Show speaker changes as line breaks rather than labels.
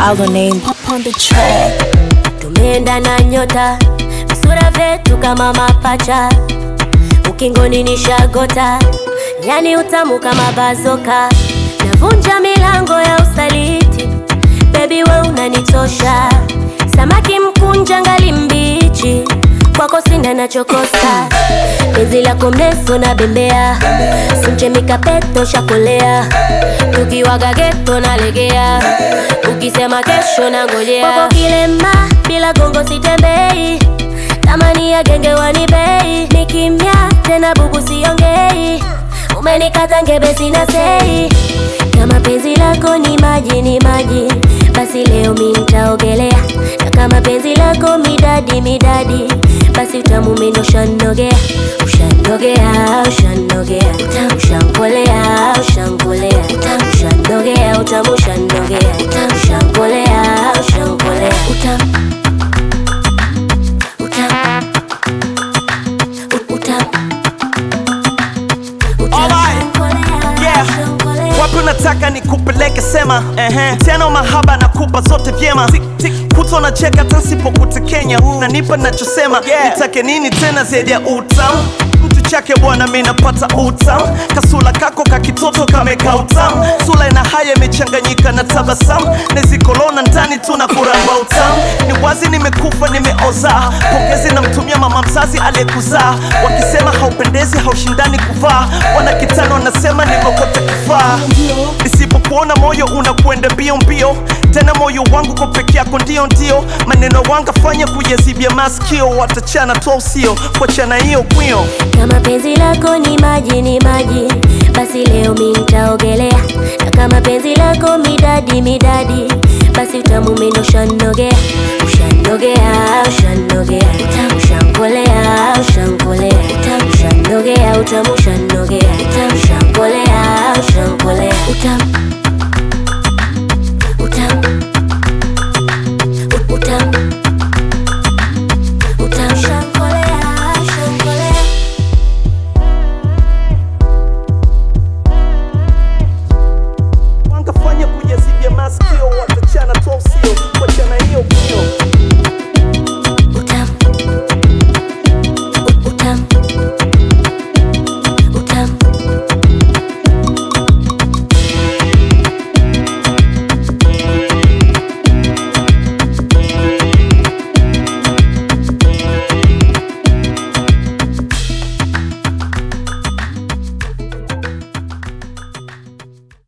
Our name up on the track.
tumeenda na nyota visura vyetu kama mapacha ukingoni ni shagota yani utamu kama bazoka navunja milango ya usaliti bebi we unanitosha samaki mkunja ngali mbichi kwako sina nachokosa penzi lako mrefu na bembea simchemika peto shakolea tukiwaga geto nalegea ukisema kesho na ngojea kwako kilema bila gongo sitembei tamani ya genge wanibei ni kimya tena bubu siongei umenikata ngebe sina sei kama penzi lako ni maji ni maji basi leo mi nitaogelea na kama penzi lako midadi midadi basi utamu mindo ushanogea ushanogea ushanogea ushankolea ushankolea ushanogea utamu ushanogea ushankolea ushankolea utamu utamu ut- utamu
Alright. Yeah. wapi unataka nikupeleke sema uh-huh. tena mahaba na kupa zote vyema kuto na cheka tasipokutekenya nanipa nachosema yeah. nitake nini tena zaidi ya utamu mtu chake bwana mi napata utamu kasula kako kakitoto kameka utamu sula ina haya imechanganyika na tabasamu nezikolona ndani tuna kuramba utamu ni wazi nimekufa nimeoza pongezi namtumia mama mzazi aliyekuzaa wakisema haupendezi haushindani kuvaa wana kitano wanasema nimekote kufaa nisipokuona moyo unakwenda mbio mbio tena moyo wangu kwa peke yako ndio ndio maneno wanga fanya kuyazibia maskio watachana toa usio kuachana hiyo kwio
kama penzi lako ni maji ni maji basi leo mi nitaogelea na kama penzi lako midadi midadi basi utamu mindo ushanogea ushanogea ushanogea ushankolea ushankolea ushanogea utamu ushanogea ushankolea ushankolea utamu